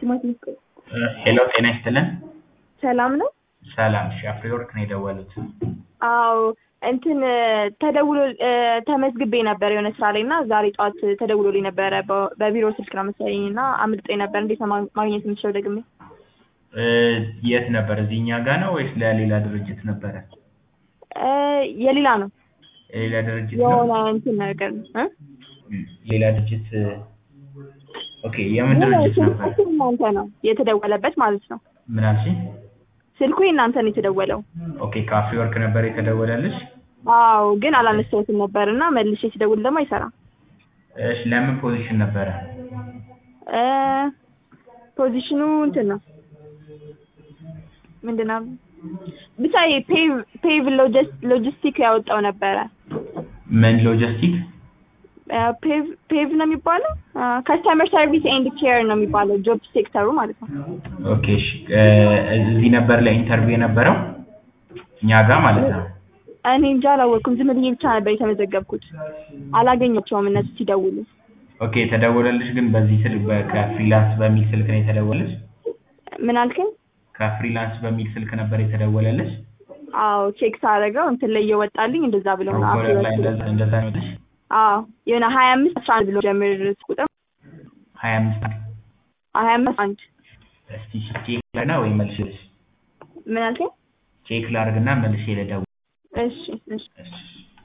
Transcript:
ሄሎ ጤና ይስጥልን። ሰላም ነው? ሰላም እሺ፣ አፍሪወርክ ነው የደወሉት። አዎ እንትን ተደውሎ ተመዝግቤ ነበር የሆነ ስራ ላይ እና ዛሬ ጠዋት ተደውሎልኝ ነበረ በ- በቢሮ ስልክ ነው መሰለኝ እና አምልጦኝ ነበር። እንዴት ነው ማ- ማግኘት የምችለው ደግሜ? እ፣ የት ነበር? እዚህ እኛ ጋር ነው ወይስ ለሌላ ድርጅት ነበረ? እ፣ የሌላ ነው የሌላ ድርጅት ነው? የሆነ እንትን ነገር ነው እ? ሌላ ድርጅት ኦኬ። የምን ድርጅት ነበር? ስልኩ እናንተ ነው የተደወለበት ማለት ነው። ምን አልሽኝ? ስልኩ የእናንተ ነው የተደወለው። ኦኬ፣ ከአፍሪወርክ ነበር የተደወለልሽ? አዎ ግን አላነሳሁትም ነበር እና መልሼ ሲደውል ደግሞ አይሰራም። እሺ፣ ለምን ፖዚሽን ነበረ? እ፣ ፖዚሽኑ እንትን ነው ምንድን ነው ብቻ ፔቭ ፔቭ ሎጂስቲክ ያወጣው ነበረ። ምን ሎጂስቲክ? ፔቭ ፔቭ ነው የሚባለው ከስተመር ሰርቪስ ኤንድ ኬር ነው የሚባለው ጆብ ሴክተሩ ማለት ነው። ኦኬ፣ እሺ። እ፣ እዚህ ነበር ለኢንተርቪው የነበረው እኛ ጋር ማለት ነው። እኔ እንጃ አላወቅኩም። ዝም ብዬ ብቻ ነበር የተመዘገብኩት። አላገኘቸውም እነሱ ሲደውሉ። ኦኬ፣ የተደወለልሽ ግን በዚህ ስልክ በ- ከፍሪላንስ በሚል ስልክ ነው የተደወለልሽ? ምን አልከኝ? ከፍሪላንስ በሚል ስልክ ነበር የተደወለልሽ? አዎ ቼክ ሳደርገው እንትን ላይ እየወጣልኝ እንደዛ ብሎ ነው ፕሮኮለር ላይ አፍሪወርክ እንደዛ እንደዛ ነው የወጣሽ? አዎ የሆነ ሀያ አምስት አስራ አንድ ብሎ ጀምር ቁጥር ሀያ አምስት ሀያ አምስት አንድ እስቲ ቼክ ላድርግና ወይ መልሼ ልሽ ምን አልከኝ? ቼክ ላድርግና መልሼ ልደውል። እሺ እሺ እሺ